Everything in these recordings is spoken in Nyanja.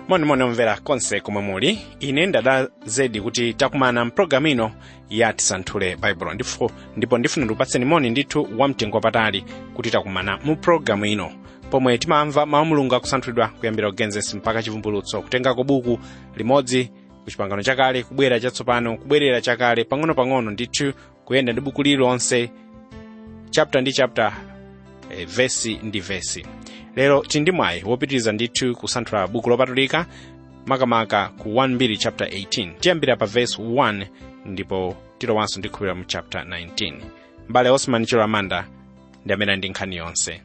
monimoni omvera konse komwe muli ine ndada zedi kuti takumana mpulogalamu ino ya tisanthule baibulo ndipo ndipo ndifuna ndikupatseni moni ndithu wamtengo wapatali kuti takumana mu pulogalamu ino pomwe timamva mawu mulungu akusanthulidwa kuyambira kugenesi mpaka chivumbulutso kutengako buku limodzi ku chipangano chakale kubwera chatsopano kubwerera chakale pang'ono-pang'ono ndithu kuyenda ndi buku lililonse chapter ndi chapter eh, vesi ndi vesi lero tili ndi mwayi wopitiriza ndithu kusanthula buku lopatulika makamaka ku 1 chapter 18 tiyambira pa verse 1 ndipo tilowanso ndikhulupira mu chapter 19 mbale osman chiramanda ndi amene ali ndi nkhani yonse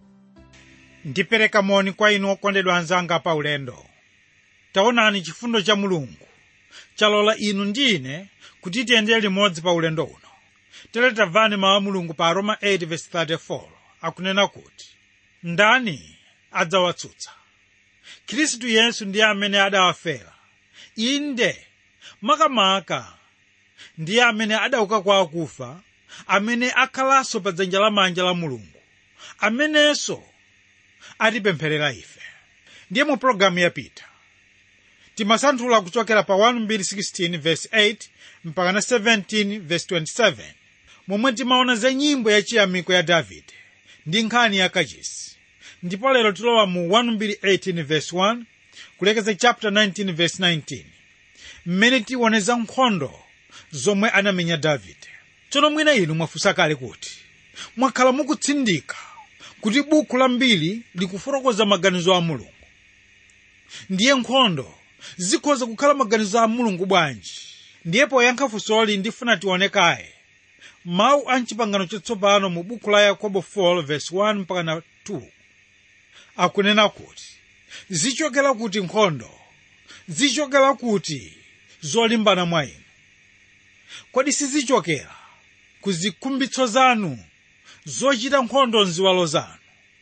ndipereka moni kwa inu okondedwa anzanga pa ulendo taonani chifundo cha mulungu chalola inu ndi ine kuti tiyendere limodzi pa ulendo uno tere tamvani mawu a mulungu pa roma 8:34 akunena kuti ndani adzawatsutsa khristu yesu ndiye amene adawafera inde makamaka ndiye amene adauka kwa akufa amene akhalanso pa dzanja lamanja la mulungu amenenso atipempherera ife ndiye mu pologalamu yapita timasanthula kuchokera pa 1:16 verse 8 mpaka na 17 verse 27 momwe timaona za nyimbo yachiyamiko ya davide ndi nkhani ya kachisi ndipo lero tilowa mu 1:18 verse 1 kulekeza chapter 19 verse 19 mmene tione za nkhondo zomwe anamenya davide tsono mwina inu mwafunsa kale kuti mwakhala mukutsindika kuti buku la mbiri likufotokoza maganizo a mulungu ndiye nkhondo zikhoza kukhala maganizo a mulungu bwanji ndiye poyankha funsoli ndifuna tione kaye mawu a mchipangano chatsopano mu buku la yakobo 4 verse 1 mpaka na 2 akunena kuti zichokera kuti nkhondo zichokera kuti zolimbana mwa inu kodi sizichokera ku zikhumbitso zanu zochita nkhondo mziwalo zanu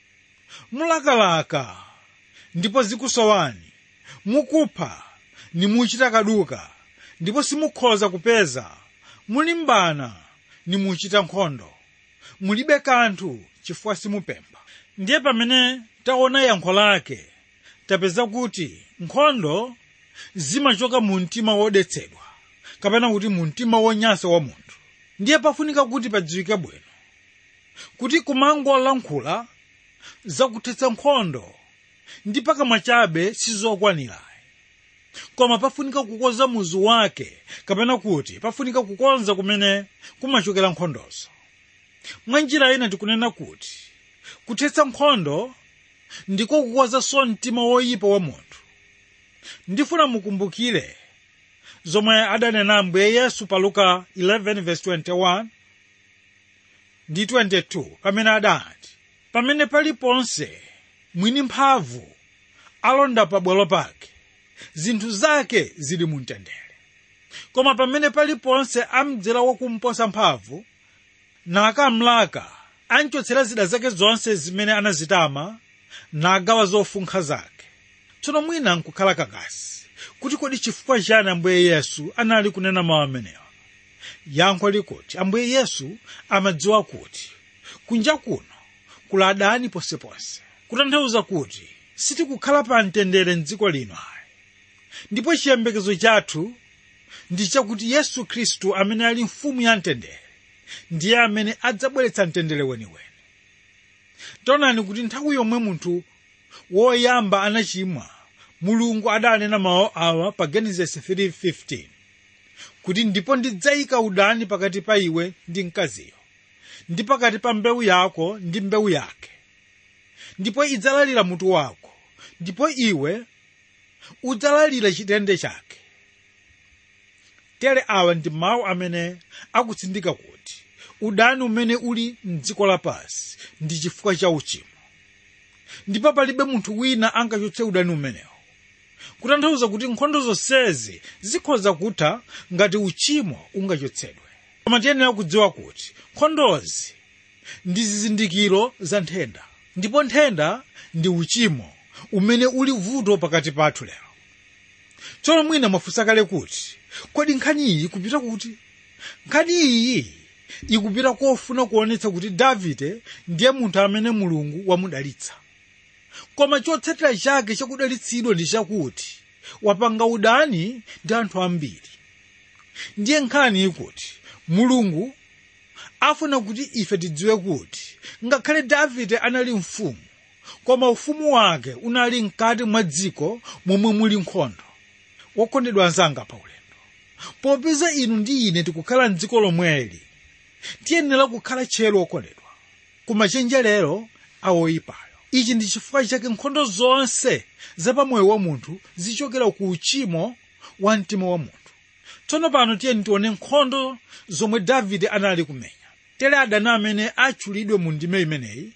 mulakalaka ndipo zikusowani mukupha nimuchita kaduka ndipo simukhoza kupeza mulimbana nimuchita nkhondo mulibe kanthu chifukwa simupempha ndiye pamene taona yankho lake tapeza kuti nkhondo zimachoka mu mtima wodetsedwa kapena kuti mu mtima wonyansa wa munthu ndiye pafunika kuti padziwike bwino kuti kumangolankhula zakuthetsa nkhondo ndi pakamwa chabe sizokwanira koma pafunika kukonza muzu wake kapena kuti pafunika kukonza kumene kumachokera nkhondozo mwa njira ina tikunena kuti kuthetsa nkhondo ndiko kukonzanso mtima woyipa wa munthu ndifuna mukumbukire zomwe adanena ambuye yesu pa luka 11:21 ndi 22 pamene adati pamene paliponse mwini mphamvu alonda pabwalo pake zinthu zake zili mu mtendere koma pamene paliponse amdzera wakumposa mphamvu nakamlaka anchotsera zida zake zonse zimene anazitama nagawa zofunkha zake tsono mwina nkukhala kakasi kuti kodi chifukwa chani ambuye yesu anali kunena mawu amenewa yankho likuti ambuye yesu amadziwa kuti kunja kuno kula adani ponseponse kutanthauza kuti sitikukhala pa mtendere mdziko lino ayi ndipo chiyembekezo chathu ndi chakuti yesu khristu amene ali mfumu ya mtendere ndiye amene adzabweretsa mtendere weniweni taonani kuti nthawi yomwe munthu woyamba anachimwa mulungu adanena mawu awa pa genesis 3:15 kuti ndipo ndidzayika udani pakati pa iwe ndi mkaziyo ndi pakati pa mbewu yako ndi mbewu yake ndipo idzalalira mutu wako ndipo iwe udzalalira chitende chake tere awa ndi mawu amene akutsindika kuti udani umene uli mdziko lapansi ndi chifukwa cha uchimo ndipo palibe munthu wina angachotse udani umenewo kutanthauza kuti nkhondo zonsezi zikhoza kutha ngati uchimo ungachotsedwe koma tiyenera kudziwa kuti nkhondozi ndi zizindikiro za nthenda ndipo nthenda ndi uchimo umene uli vuto pakati pathu lero tsono mwina mwafunsa kale kuti kodi nkhani iyi ikupita kuti nkhani iyi ikupita kofuna kuonetsa kuti davide ndiye munthu amene mulungu wamudalitsa koma chotsatira chake chakudalitsidwa ndi chakuti wapanga udani ndi anthu ambiri ndiye nkhani ikuti mulungu afuna kuti ife tidziwe kuti ngakhale davide anali mfumu koma ufumu wake unali mkati mwa dziko momwe muli nkhondo wokondedwa anzanga pa ulendo popeza inu ndi ine tikukhala mdziko lomweli tiyenera kukhala tcheru okondedwa kumachenjerero awoyipayo ichi ndi chifukwa chake nkhondo zonse zapamoyo wa munthu zichokera ku uchimo wa mtima wa munthu tsono pano tiyeni tione nkhondo zomwe davide anali kumenya tere adani amene atchulidwe mu ndime imeneyi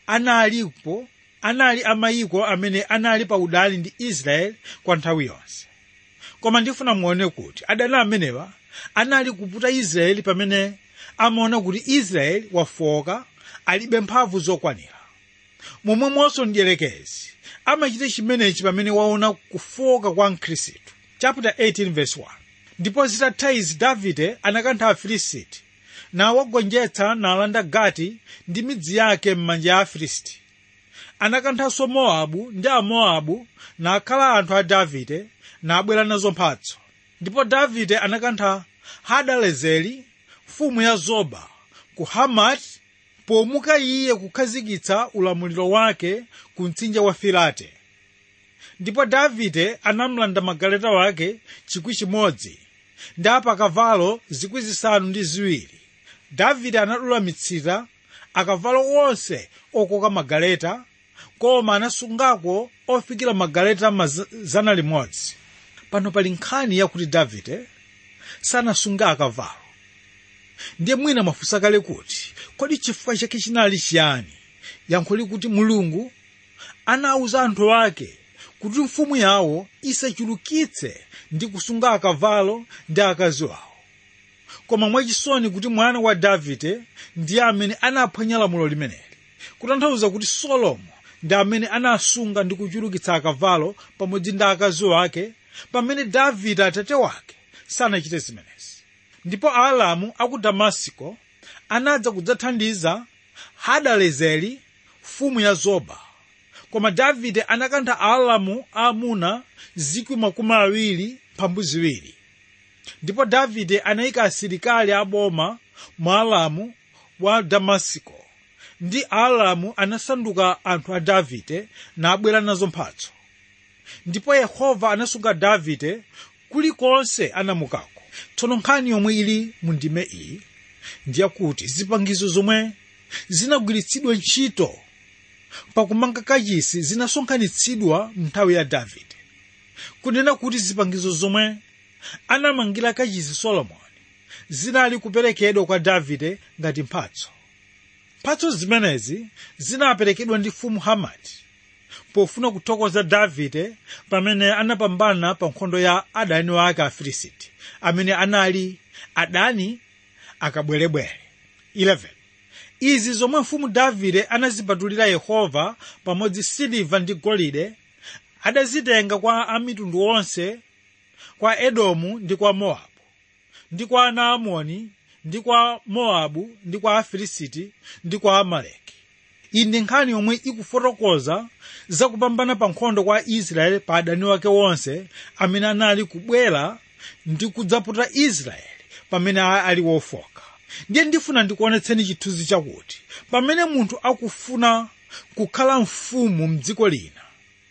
analipo anali amayiko amene anali pa udani ndi israeli kwa nthawi yonse koma ndifuna muone kuti adani amenewa anali kuputa israeli pamene amaona kuti israeli wafoka alibe mphamvu zokwanira momwemonso mdierekezi amachita chimenechi pamene waona kufoka kwa mkhristu chapter 18 verse 1 ndipo zitatha izi davide anakantha afilisiti nawagonjetsa nalanda gati ndi midzi yake m'manja a afilisti anakanthanso mowabu ndi amowabu nakhala anthu a davide nabwera nazo mphatso ndipo davide anakantha hadalezeri mfumu ya zoba ku hamati pomuka iye kukhazikitsa ulamuliro wake ku mtsinje wa filate ndipo davide anamlanda magaleta wake chikwi chimodzi ndi apakavalo zikwi zisanu ndi ziwiri davide anadula mitsita akavalo onse okoka magaleta koma anasungako ofikira magaleta mazana limodzi pano pali nkhani yakuti davide sanasunga akavalo ndiye mwina mwafunsa kale kuti kodi chifukwa chake chinali chiyani yankho likuti mulungu anawuza anthu ake kuti mfumu yawo isachulukitse ndi kusunga akavalo ndi akazi wawo koma mwachisoni kuti mwana wa davide ndiye amene anaphwanya lamulo limeneli kutanthauza kuti solomo ndi amene anasunga ndi kuchulukitsa akavalo pamodzi ndi akazi wake pamene davide atate wake sanachite zimenezi ndipo aalamu aku damasiko anadza kudzathandiza hadalezeri mfumu ya zoba koma davide anakantha aalamu aamuna zikwi makumi awiri mphambu ziwiri ndipo davide anayika asilikali aboma mu alamu wa damasiko ndi aalamu anasanduka anthu a davide nabwera nazo mphatso ndipo yehova anasunga davide kulikonse anamukako tsono nkhani yomwe ili mu ndime iyi ndiyakuti zipangizo zomwe zinagwiritsidwa ntchito pakumanga kachisi zinasonkhanitsidwa nthawi ya davide kunena kuti zipangizo zomwe anamangira kachisi solomoni zinali kuperekedwa kwa davide ngati mphatso mphatso zimenezi zinaperekedwa ndi mfumu hamati pofuna kuthokoza davide pamene anapambana pa nkhondo ya adani wake afilisiti amene anali adani akabwerebwere 11 izi zomwe mfumu davide anazipatulira yehova pamodzi siliva ndi golide adazitenga kwa amitundu onse kwa edomu ndi kwa mowabu ndi kwa ana amoni ndi kwa mowabu ndi kwa afilisiti ndi kwa amaleki iyi ndi nkhani yomwe ikufotokoza zakupambana pa nkhondo kwa israeli pa adani wake wonse amene anali kubwera ndi kudzaputa israeli pamene ali wofoka ndiye ndifuna ndikuonetseni chithunzi chakuti pamene munthu akufuna kukhala mfumu mdziko lina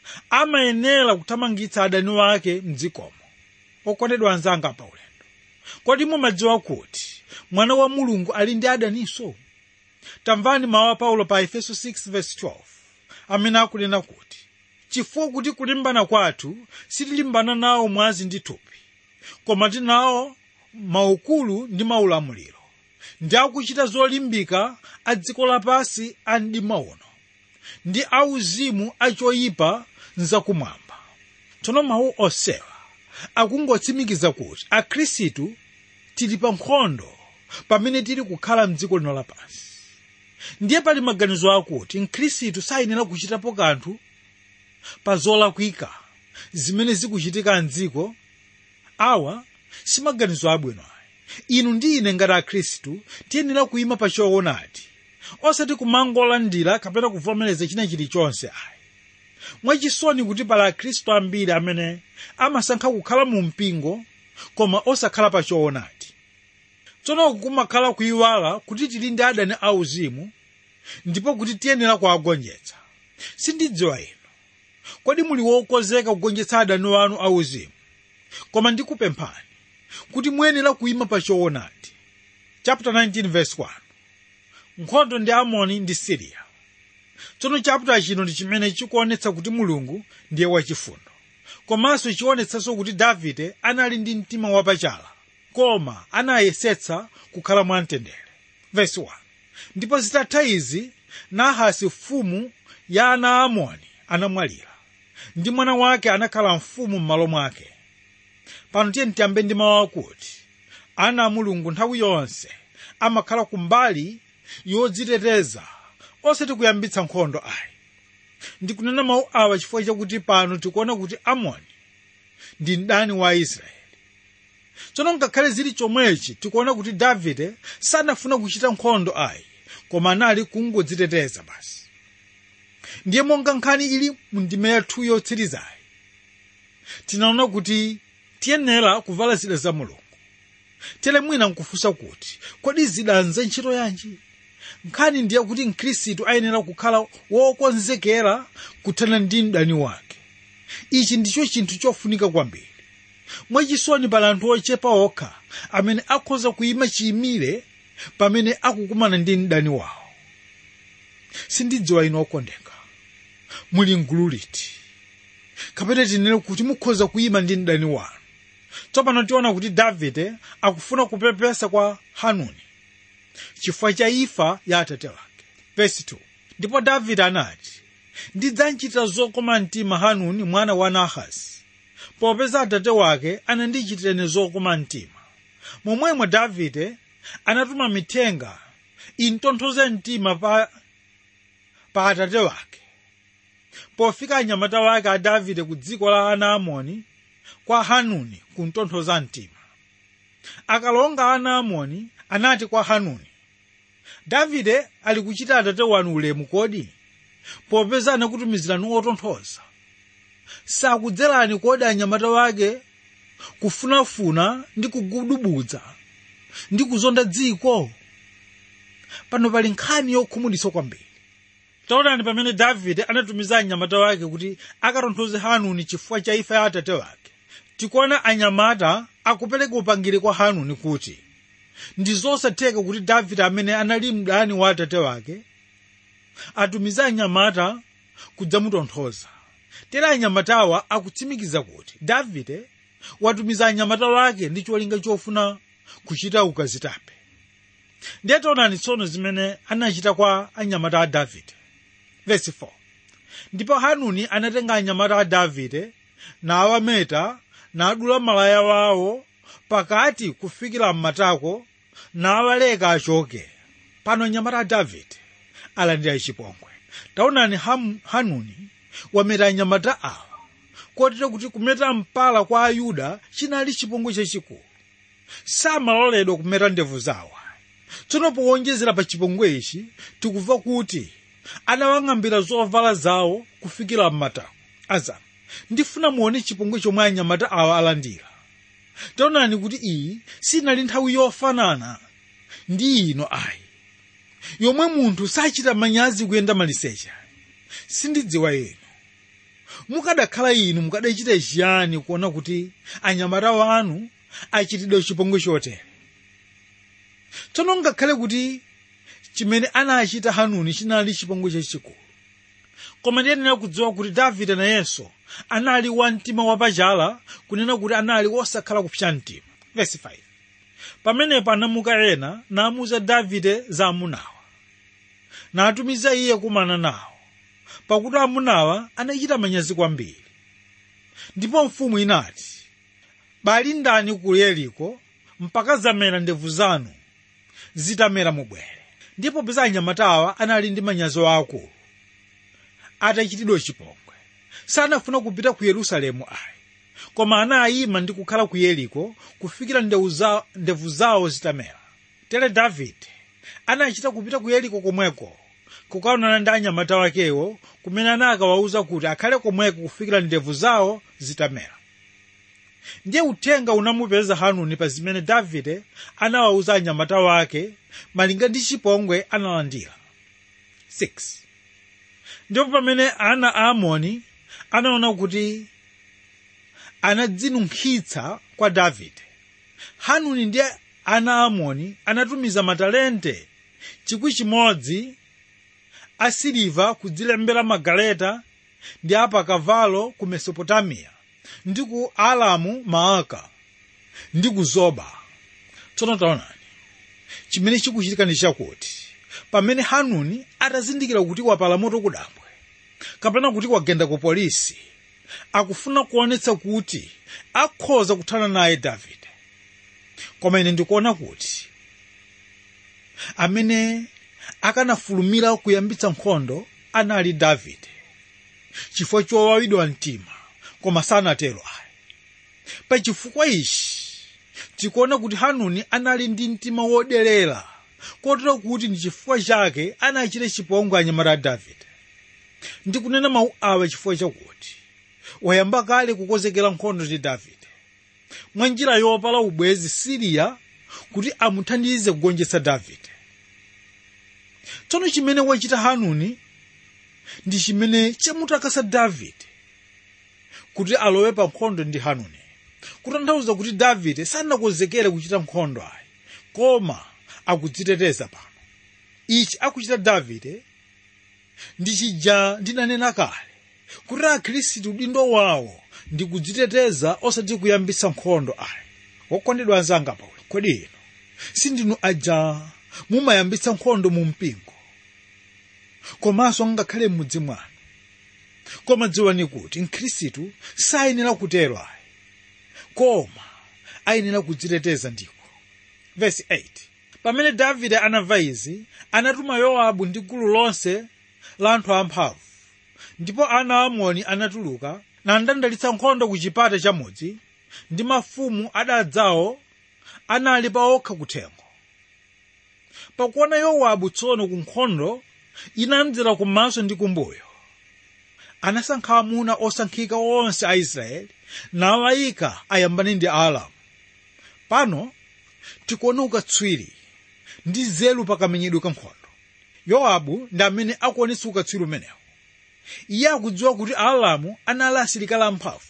amayenera kuthamangitsa adani wake mdzikomo okondedwa anzanga pa ulendo kodi mumadziwa kuti mwana wa mulungu ali ndi adaninso tamvani mawu a paulo pa efeso 6:12 amene akunena kuti chifukwa kuti kulimbana kwathu sitilimbana nawo mwazi ndi thupi koma tinawo maukulu ndi maulamuliro ndi akuchita zolimbika a dziko lapansi a mdima uno ndi auzimu achoyipa nzakumwamba tsono mawu onsewa akungotsimikiza kuti akhristu tili pa nkhondo pamene tili kukhala mdziko lino lapansi ndiye pali maganizo akuti mkhristu sayenera kuchitapo kanthu pa zolakwika zimene zikuchitika mdziko awa si maganizo abwino ayi inu ndi ine ngati akhristu tiyenera kuyima pa choonadi osati kumangolandira kapena kuvomereza china chilichonse ayi mwachisoni kuti pali akhristu ambiri amene amasankha kukhala mu mpingo koma osakhala pa choonadi tsono kumakhala kuyiwala kuti tili ndi adani auzimu ndipo kuti tiyenera kuwagonjetsa sindidziwa inu kodi muli wokonzeka kugonjetsa adani wanu auzimu koma ndikupemphani kuti muyenera kuyima pa choonadi chapter 19 verse 1 nkhondo ndi amoni ndi siriya tsono chapter chino ndi chimene chikuonetsa kuti mulungu ndiye wachifundo komanso chionetsanso kuti davide anali ndi mtima wapachala koma anayesetsa kukhala mwamtendere verse 1 ndipo zitatha izi nahasi mfumu ya ana a amoni anamwalira ndi mwana wake anakhala mfumu m'malo mwake pano tiye tiyambe ndi mawu akuti ana a mulungu nthawi yonse amakhala kumbali yodziteteza osati kuyambitsa nkhondo ayi ndikunena mawu awa chifukwa chakuti pano tikuona kuti amoni ndi mdani wa israeli tsono ngakhale zili chomwechi tikuona kuti davide sanafuna kuchita nkhondo ayi koma anali kungodziteteza basi ndiye monga nkhani ili mu ndime yathu yotsirizayi tinaona kuti tiyenera kuvala zida za mulungu tere mwina nkufunsa kuti kodi zida nze ntchito yanji nkhani ndiye kuti mkhristu ayenera kukhala wokonzekera kuthana ndi mdani wake ichi ndicho chinthu chofunika kwambiri mwachisoni pali anthu ochepa okha amene akhoza kuyima chiyimire pamene akukumana ndi mdani wawo sindidziwa inu okondeka muli mgulu liti kapena tinene kuti mukhoza kuyima ndi mdani wanu tsopano tiona kuti davide akufuna kupepesa kwa hanuni chifukwa cha imfa ya atate wake verse 2 ndipo davide anati ndidzanchita zokoma mtima hanuni mwana wa nahasi popeza atate wake anandichitireni zokoma mtima momwemo davide anatuma mithenga intonthoze mtima pa, pa atate wake pofika anyamata wake a davide ku dziko la ana amoni kwa hanuni kuntonthoza mtima akalonga ana amoni anati kwa hanuni davide ali kuchita atate wanu ulemu kodi popeza anakutumizirani otonthoza sakudzerani kodi anyamata wake kufunafuna ndi kugudubudza ndi kuzonda dziko pano pali nkhani yokhumudwitsa kwambiri taonani pamene davide anatumiza anyamata wake kuti akatonthoze hanuni chifukwa cha imfa ya atate wake tikuona anyamata akupereka upangiri kwa hanuni kuti ndi zosatheka kuti davide amene anali mdani wa atate wake atumiza anyamata kudzamutonthoza tera anyamatawa akutsimikiza kuti davide watumiza anyamata wake ndi cholinga chofuna kuchita ukazitape ndiye taonani tsono zimene anachita kwa anyamata a davide verse 4 ndipo hanuni anatenga anyamata a davide nawameta nadula malaya wawo pakati kufikira mmatako nawaleka achoke pano anyamata a davide alandira chipongwe taonani Ham- hanuni wameta anyamata awa kotero kuti kumeta mpala kwa ayuda chinali chipongwe chachikulu samaloledwa kumeta ndevu zawo tsono powonjezera pa chipongwe ichi tikumva kuti anawang'ambira zovala zawo kufikira mmatako azama ndifuna muone chipongwe chomwe anyamata awa alandira taonani kuti iyi sinali nthawi yofanana ndi ino ayi yomwe munthu sachita manyazi kuyenda maliseche sindidziwa inu mukadakhala inu mukadachita chiyani kuona kuti anyamata wanu achitidwa chipongwe chotere tsono ngakhale kuti chimene anachita hanuni chinali chipongwe chachikulu koma ndiyenera kudziwa kuti davide nayenso anali wa mtima wapachala kunena kuti anali wosakhala kupsa mtima verse 5 pamenepo anamuka ena namuza davide za amunawa natumiza iye kumana nawo pakuti amunawa anachita manyazi kwambiri ndipo mfumu inati bali ndani ku yeriko mpaka zamera ndevu zanu zitamera mubwere ndipo peza anyamatawa anali ndi manyazi akulu atachitidwa chipongwe sanafuna kupita ku yerusalemu ayi koma anayima ndi kukhala ku yeriko kufikira ndevu za- ndevu zawo zitamera tere davide anachita kupita ku yeriko komweko kukaonana ndi anyamata wakewo kumene anakawawuza kuti akhale komweko kufikira ndevu zawo zitamera ndiye uthenga unamupeza hanuni pa zimene davide anawawuza anyamata wake malinga ndi chipongwe analandira 6 ndipo pamene ana a amoni anaona kuti anadzinunkhitsa kwa davide hanuni ndi ana a amoni anatumiza matalente chikwi chimodzi asiliva kudzilembera magaleta ndi apakavalo ku mesopotamiya ndi ku alamu maaka ndi ku zoba tsono taonani chimene chikuchitika ndi chakuti pamene hanuni atazindikira kuti wapala moto kudambwe kapena kuti wagenda ku polisi akufuna kuonetsa kuti akhoza kuthana naye davide koma ine ndikuona kuti amene akanafulumira kuyambitsa nkhondo anali davide chifukwa chowawidwa mtima koma sanatero ayi pa chifukwa ichi tikuona kuti hanuni anali ndi mtima woderera kotero kuti ndi chifukwa chake anachita chipongwe anyamata a davide ndikunena mawu awa chifukwa chakuti wayamba kale kukonzekera nkhondo ndi davide mwa njira yopala ubwezi siriya kuti amuthandize kugonjetsa davide tsono chimene wachita hanuni ndi chimene chamutakasa davide kuti alowe pa nkhondo ndi hanuni kutanthauza kuti davide sanakonzekere kuchita nkhondo ayi koma akudziteteza pano ichi akuchita davide ndi chija ndinanena kale kuti akhristu udindo wawo ndi kudziteteza osati kuyambitsa nkhondo ayi wokondedwa anzanga paulo kodi ino sindinu aja mumayambitsa nkhondo mu mpingo komanso ngakhale m'mudzi mwanu koma dziwani kuti mkhristu sayenera kutero ayi koma ayenera kudziteteza ndiko vesi 8 pamene davide anamva izi anatuma yowabu ndi gulu lonse la anthu amphamvu ndipo ana amoni anatuluka nandandalitsa nkhondo ku chipata chamudzi ndi mafumu adadzawo anali pa okha kuthengo pakuona yowabu tsono ku nkhondo inamdzera kumaso ndi kumbuyo anasankha amuna osankhika onse a israeli nawayika ayambane ndi aalamu pano tikuona ukatswiri ndi nzeru pakamenyedwe ka nkhondo yowabu ndi amene akuonetsa ukatswiri umenewu iye akudziwa kuti aalamu anali asilikali amphamvu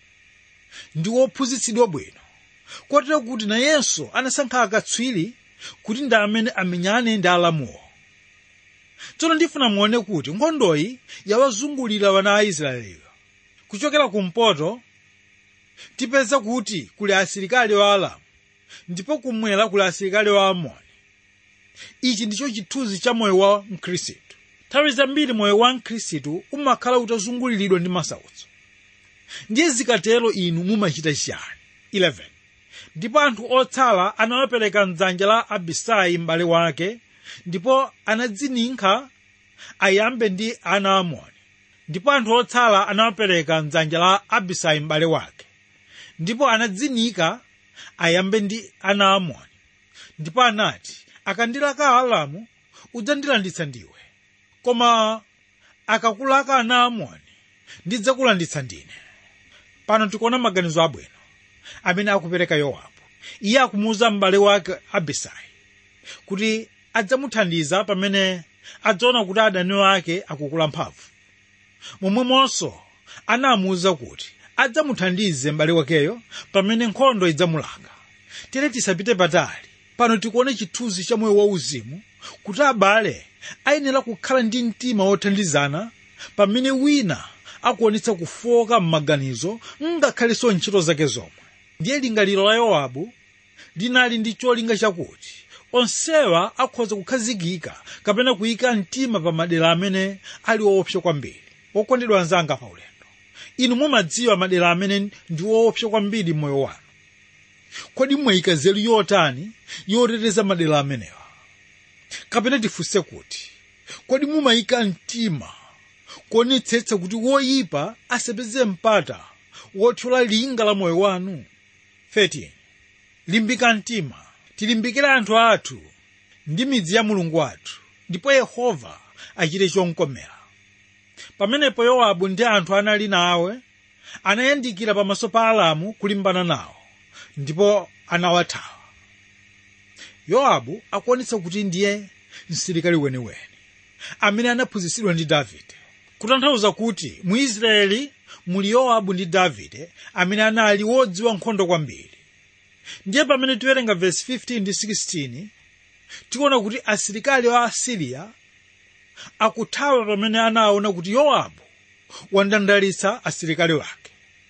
ndi wophunzitsidwa bwino kotero kuti nayenso anasankha akatswiri kuti ndi amene amenyane ndi aalamuwo tsono ndifuna muone kuti nkhondoyi yawazungulira wana a israeliyo kuchokera kumpoto tipeza kuti kuli asilikali wa alamu ndipo kumwera kuli asilikali wa amoni ichi ndicho chithunzi cha moyo wa mkhristu nthawi zambiri moyo wa mkhristu umakhala utazunguliridwa ndi masautso ndiye zikatero inu mumachita chiyani 11 ndipo anthu otsala anawapereka mdzanja la abisai m'bale wake ndipo anadzininkhira ayambe ndi ana amoni ndipo anthu otsala anawapereka mdzanja la abisai m'bale wake ndipo anadzininkhira ayambe ndi ana amoni ndipo anati akandilaka alamu udzandilanditsa ndiwe koma akakulaka ana amoni ndidzakulanditsa ndine pano tikuona maganizo abwino amene akupereka yowabu iye akumuwuza m'bale wake abisai kuti adzamuthandiza pamene adzaona kuti adani ake akukula mphamvu momwemonso anamuwuza kuti adzamuthandize m'bale wakeyo pamene nkhondo idzamulanga tere tisapite patali pano tikuona chithunzi cha moyo wauzimu kuti abale ayenera kukhala ndi mtima wothandizana pamene wina akuonetsa kufoka m'maganizo ngakhalenso ntchito zake zomwe ndiye lingaliro la yowabu linali ndi cholinga chakuti onsewa akhoza kukhazikika kapena kuyika mtima pa madera amene ali woopsa kwambiri wokondedwa anzanga pa ulendo inu mumadziwa madera amene ndi woopsa kwambiri m'moyo wanu kodi mwayika nzeru yotani yoteteza madera amenewa kapena tifunse kuti kodi mumayika mtima kuonetsetsa kuti woyipa asapeze mpata wothyola linga la moyo wanu 13 limbika mtima tilimbikire anthu athu ndi midzi ya mulungu wathu ndipo yehova achite chomkomera pamenepo yowabu ndi anthu anali nawe anayandikira pamaso pa alamu kulimbana nawo ndipo anawathawa yowabu akuonetsa kuti ndiye msilikali weniweni amene anaphunzitsidwa ndi davide kutanthauza kuti mu israeli muli yowabu ndi davide amene anali wodziwa nkhondo kwambiri ndiye pamene tiwerenga vesi 15 ndi 16 tikuona kuti asilikali wa asiriya akuthawa pamene anaona kuti yowabu wandandalitsa asilikali wake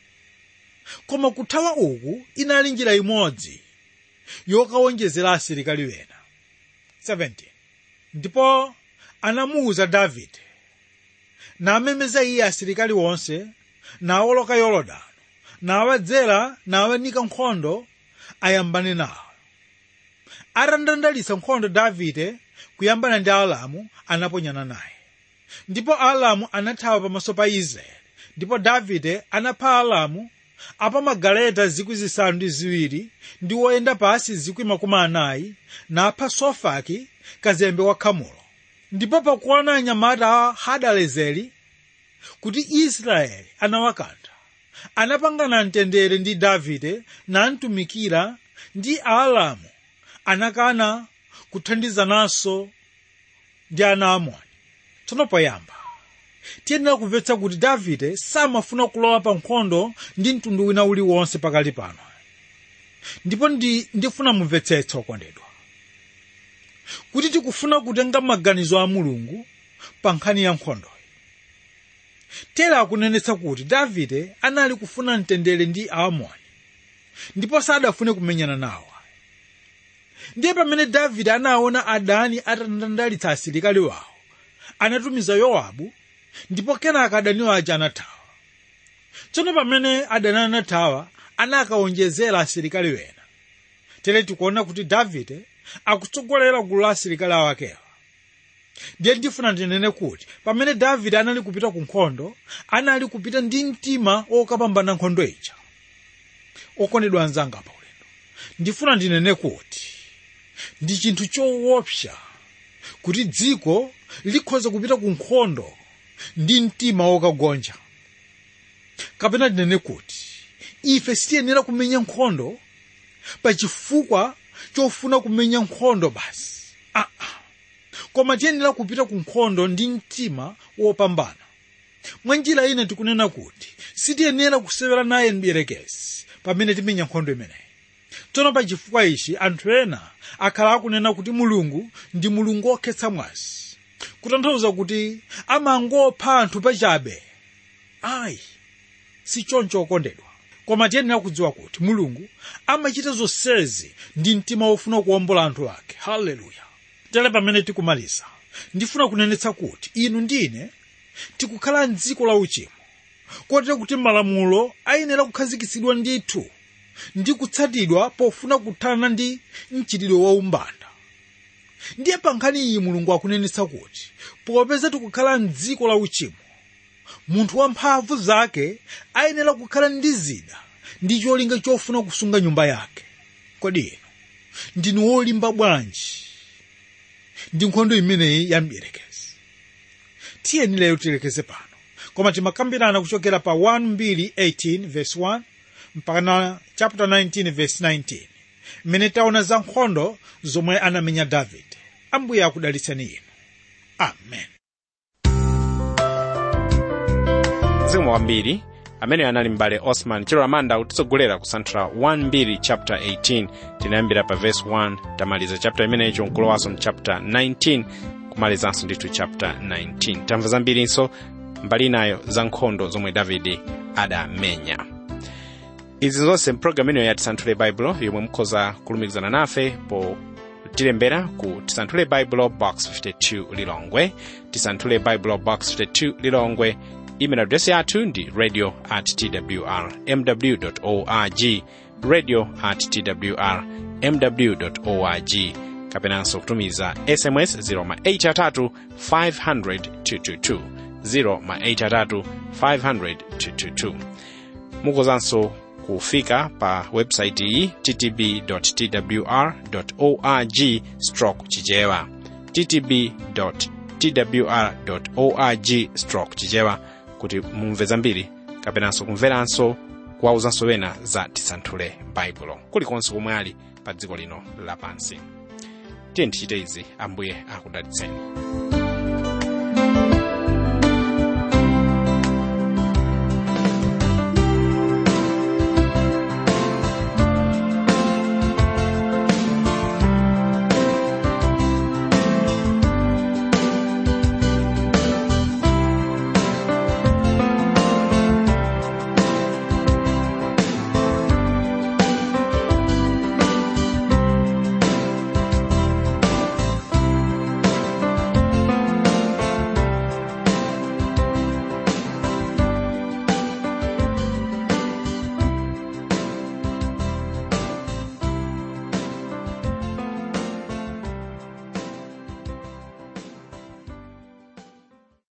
koma kuthawa uku inali njira imodzi yokawonjezera asilikali wena 17 ndipo anamuwuza davide namemeza iye asilikali wonse nawoloka yorodani nawadzera nawanika nkhondo ayambane nawo atandandalitsa nkhondo davide kuyambana ndi alamu anaponyana naye ndipo alamu anathawa pamaso pa israeli ndipo davide anapha alamu apamagaleta zikwi zisanu ndi ziwiri ndi woyenda pasi zikwi makumi anayi napha sofaki kazembe wa khamulo ndipo pakuona anyamata a hadalezeri kuti israeli anawakantha anapangana mtendere ndi davide namtumikira ndi aalamu anakana kuthandizananso ndi ana amoni tsono poyamba tiyenera kumvetsa kuti davide samafuna kulowa pa nkhondo ndi mtundu wina uliwonse pakali pano ndipo ndi ndifuna mumvetsetse okondedwa kuti tikufuna kutenga maganizo a mulungu pa nkhani ya nkhondo tera akunenetsa kuti davide anali kufuna mtendere ndi aamoni ndipo sadafune kumenyana nawo ndiye pamene davide anaona adani atandandalitsa asilikali wawo anatumiza yowabu ndipo kenaka adaniwo aja anathawa tsono pamene adani anathawa anakawonjezera asilikali wena tere tikuona kuti davide akutsogolera gulu la asilikali awakewa ndiye ndifuna ndinene kuti pamene davide anali kupita ku nkhondo anali kupita ndi mtima wokapambana nkhondo ija okondedwa anzanga pa ulendo ndifuna ndinene kuti ndi chinthu choopsa kuti dziko likhoza kupita ku nkhondo ndi mtima wokagonja kapena tinene kuti ife sitiyenera kumenya nkhondo pachifukwa chofuna kumenya nkhondo basi ah, ah. koma tiyenera kupita ku nkhondo ndi mtima wopambana mwa njira ina tikunena kuti sitiyenera kusewera naye mdierekezi pamene timenya nkhondo imeneyi tsono pachifukwa ichi anthu ena akhala akunena kuti mulungu ndi mulungu wokhetsa mwazi kutanthauza kuti amangopha anthu pachabe ayi si choncho okondedwa koma tiyenera kudziwa kuti mulungu amachita zonsezi ndi mtima wofuna kuwombola anthu ake haleluya tere pamene tikumaliza ndifuna kunenetsa kuti inu ndine tikukhala mdziko la uchimo kotero kuti malamulo ayenera kukhazikitsidwa ndithu ndi kutsatidwa pofuna kuthana ndi mchitidwe waumbanda ndiye pa nkhani iyi mulungu akunenetsa kuti popeza tikukhala mdziko la uchimo munthu wamphamvu zake ayenera kukhala ndi zida ndi cholinga chofuna kusunga nyumba yake kodi inu ndinu wolimba bwanji ndi nkhondo imeneyi ya mdierekezi tiyeni lero tilekeze pano koma timakambirana kuchokera pa 1:18 verse 1 mpaka chapter 19 verse 19 mmene taona za nkhondo zomwe anamenya davide ambuye akudalitseni inu amen zikomo kwambiri amene anali mbale osman chero amanda kutitsogolera kusanthula 1 chapter 18 tinayambira pa verse 1 tamaliza chapter imeneyo nkulowanso mchapter 19 kumalizanso ndithu chapter 19 tamva zambirinso mbali inayo za nkhondo zomwe davide adamenya izi zonse mpulogalamu ineyo ya tisanthule baibulo yomwe mukhoza kulumikizana nafe potilembera ku tisanthule baibulo box 52 lilongwe tisanthule baibulo box 52 lilongwe email address yathu ndi radio at twr mw org radio at twr mw org kapenanso kutumiza sms 083 500 222 083 500 222 mukozanso kufika pa website iyi ttb twr org stroke chichewa ttb twr org stroke chichewa kuti mumve zambiri kapenanso kumveranso kuwauzanso wena za tisanthule baibulo kulikonse komwe ali pa dziko lino lapansi tiye tichite izi ambuye akudalitseni